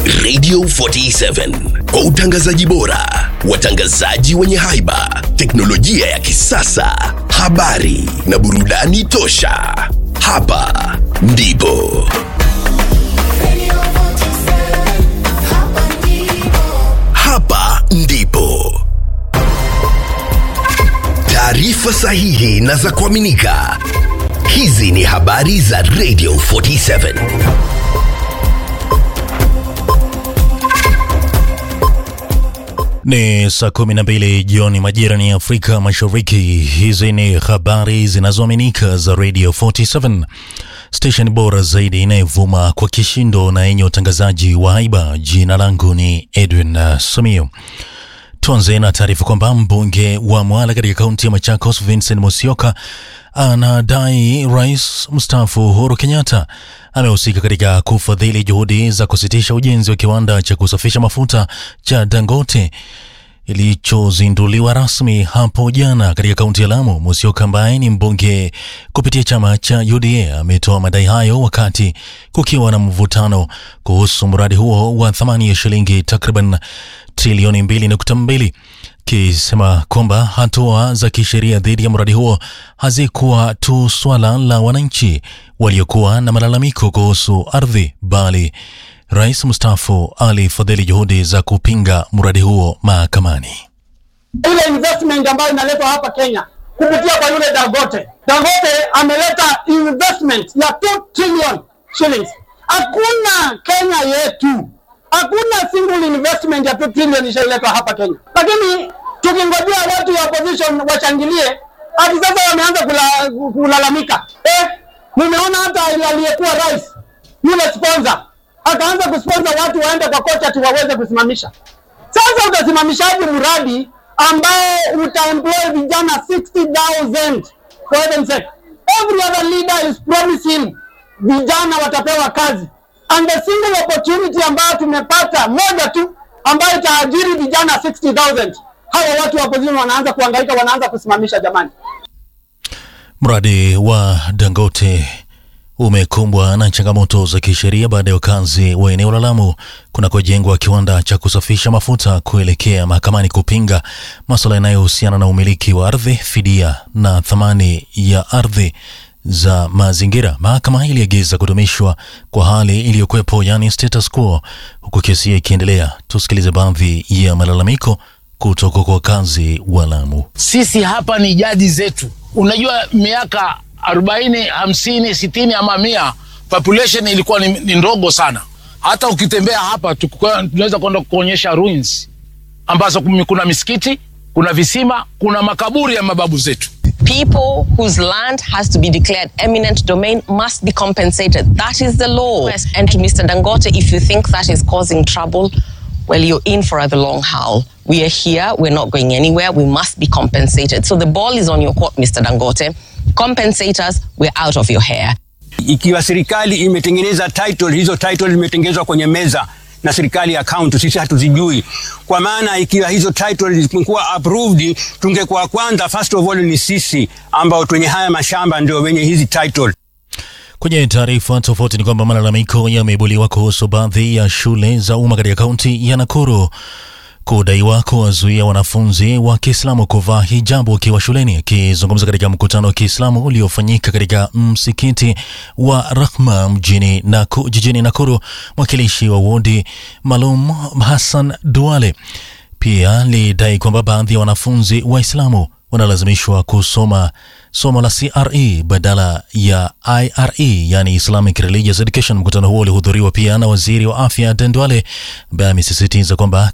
Radio 47 kwa utangazaji bora, watangazaji wenye haiba, teknolojia ya kisasa, habari na burudani tosha. Hapa ndipo hapa ndipo taarifa sahihi na za kuaminika. Hizi ni habari za Radio 47. Ni saa kumi na mbili jioni majira ni Afrika Mashariki. Hizi ni habari zinazoaminika za Radio 47, station bora zaidi inayovuma kwa kishindo na yenye utangazaji wa haiba. Jina langu ni Edwin uh, Samio. Tuanze na taarifa kwamba mbunge wa Mwala katika kaunti ya Machakos Vincent Musyoka anadai rais mstaafu Uhuru Kenyatta amehusika katika kufadhili juhudi za kusitisha ujenzi wa kiwanda cha kusafisha mafuta cha Dangote ilichozinduliwa rasmi hapo jana katika kaunti ya Lamu. Musyoka ambaye ni mbunge kupitia chama cha UDA ametoa madai hayo wakati kukiwa na mvutano kuhusu mradi huo wa thamani ya shilingi takriban trilioni mbili nukta mbili kisema kwamba hatua za kisheria dhidi ya mradi huo hazikuwa tu swala la wananchi waliokuwa na malalamiko kuhusu ardhi, bali rais mstaafu alifadhili juhudi za kupinga mradi huo mahakamani. ile investment ambayo inaletwa hapa Kenya kupitia kwa yule Dangote. Dangote ameleta investment ya 2 trillion shillings. Hakuna Kenya yetu, hakuna single investment ya 2 trillion ishailetwa hapa Kenya, lakini tukingojea watu wa opposition washangilie, hadi sasa wameanza kula, kulalamika. Eh, nimeona hata aliyekuwa rais yule sponsor akaanza kusponsor watu waende kwa kocha ati waweze kusimamisha. Sasa utasimamishaje mradi ambao utaemploy vijana 60,000 for heaven's sake? Every other leader is promising vijana watapewa kazi, and the single opportunity ambayo tumepata moja tu ambayo itaajiri vijana 60,000 hawa watu wa opposition wanaanza kuhangaika, wanaanza kusimamisha. Jamani, Mradi wa Dangote umekumbwa na changamoto za kisheria baada ya wakazi wa eneo la Lamu kunakojengwa kiwanda cha kusafisha mafuta kuelekea mahakamani kupinga masuala yanayohusiana na umiliki wa ardhi, fidia na thamani ya ardhi za mazingira. Mahakama iliagiza kudumishwa kwa hali iliyokuwepo, yani status quo, huku kesi hiyo ikiendelea. Tusikilize baadhi ya malalamiko kutoka kwa wakazi wa Lamu. Sisi hapa ni jadi zetu. Unajua, miaka arobaini, hamsini, sitini ama mia, population ilikuwa ni, ni ndogo sana. Hata ukitembea hapa tukua- tunaweza kwenda kuonyesha ruins ambazo kum- kuna misikiti, kuna visima, kuna makaburi ya mababu zetu. people whose land has to be declared eminent domain must be compensated. That is the law. Yes, And to Mr. Dangote, if you think that is causing trouble, well, you're in for the long haul. We are here. We're not going anywhere. We must be compensated. So the ball is on your court, Mr. Dangote. Compensate us. We're out of your hair. ikiwa serikali imetengeneza title, hizo title zimetengenezwa kwenye meza na serikali ya kaunti, sisi hatuzijui. Kwa maana ikiwa hizo title zimekuwa approved, tungekuwa kwanza, first of all ni sisi ambao kwenye haya mashamba ndio wenye hizi title. Kwenye taarifa tofauti ni kwamba malalamiko yameibuliwa kuhusu baadhi ya shule za umma katika kaunti ya Nakuru kudaiwa kuwazuia wanafunzi wa Kiislamu kuvaa hijabu wakiwa shuleni. Akizungumza katika mkutano wa Kiislamu uliofanyika katika msikiti wa Rahma mjini Naku, jijini Nakuru, mwakilishi wa wodi maalum Hassan Duale pia lidai kwamba baadhi ya wanafunzi Waislamu wanalazimishwa kusoma somo la CRE badala ya IRE, yani Islamic Religious Education. Mkutano huo ulihudhuriwa pia na waziri wa afya Aden Duale ambaye amesisitiza kwamba